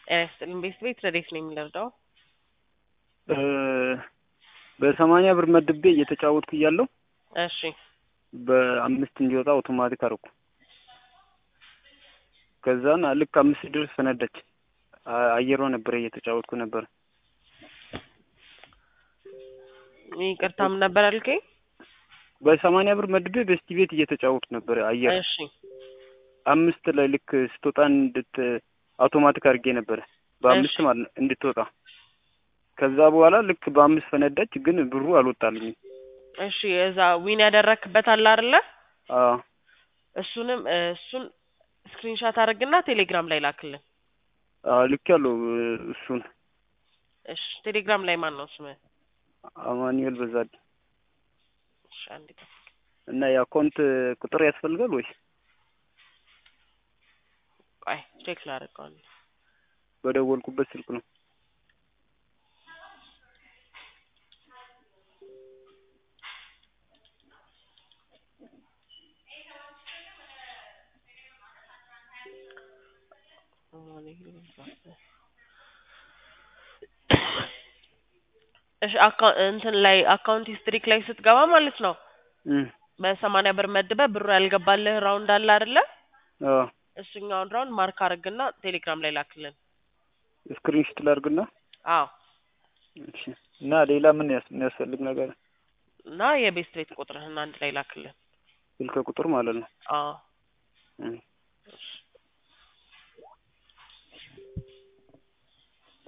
ጤና ይስጥልኝ ቤት ቤት ረዴት ነው የሚለርዳው በሰማንያ ብር መድቤ እየተጫወትኩ እያለሁ እሺ በአምስት እንዲወጣ አውቶማቲክ አደረኩ። ከዛን ልክ አምስት ድረስ ፈነዳች። አ- አየሯ ነበረ እየተጫወትኩ ነበር። ይቅርታ ምን ነበር አልከኝ? በሰማንያ ብር መድቤ በስቲ ቤት እየተጫወትኩ ነበር። አየር እሺ አምስት ላይ ልክ ስትወጣ እንድት አውቶማቲክ አድርጌ ነበረ በአምስት እሺ። ማለት ነው እንድትወጣ። ከዛ በኋላ ልክ በአምስት ፈነዳች፣ ግን ብሩ አልወጣልኝም። እሺ እዛ ዊን ያደረክበት አለ አይደለ? አዎ እሱንም እ፣ እሱን ስክሪንሻት አድርግና ቴሌግራም ላይ ላክልን። አዎ ልክ ያለው እሱን እሺ ቴሌግራም ላይ ማን ነው ስምህ? አማኑኤል በዛድ እሺ አንዴ ጠብቅ። እና የአካውንት ቁጥር ያስፈልጋል ወይስ ቆይ ቼክ ላድርገው አንዴ። በደወልኩበት ስልክ ነው? እሺ አካ- እንትን ላይ አካውንት ሂስትሪክ ላይ ስትገባ ማለት ነው እም በሰማንያ ብር መድበህ ብሩ ያልገባልህ ራውንድ አለ አይደለ? አዎ እሱኛውን ራውንድ ማርክ አድርግና ቴሌግራም ላይ ላክልን። ስክሪንሾት ላድርግና አዎ እሺ። እና ሌላ ምን ያስ- የሚያስፈልግ ነገር እና የቤስት ቤት ቁጥርህን አንድ ላይ ላክልን። ስልክ ቁጥር ማለት ነው? አዎ እም እሺ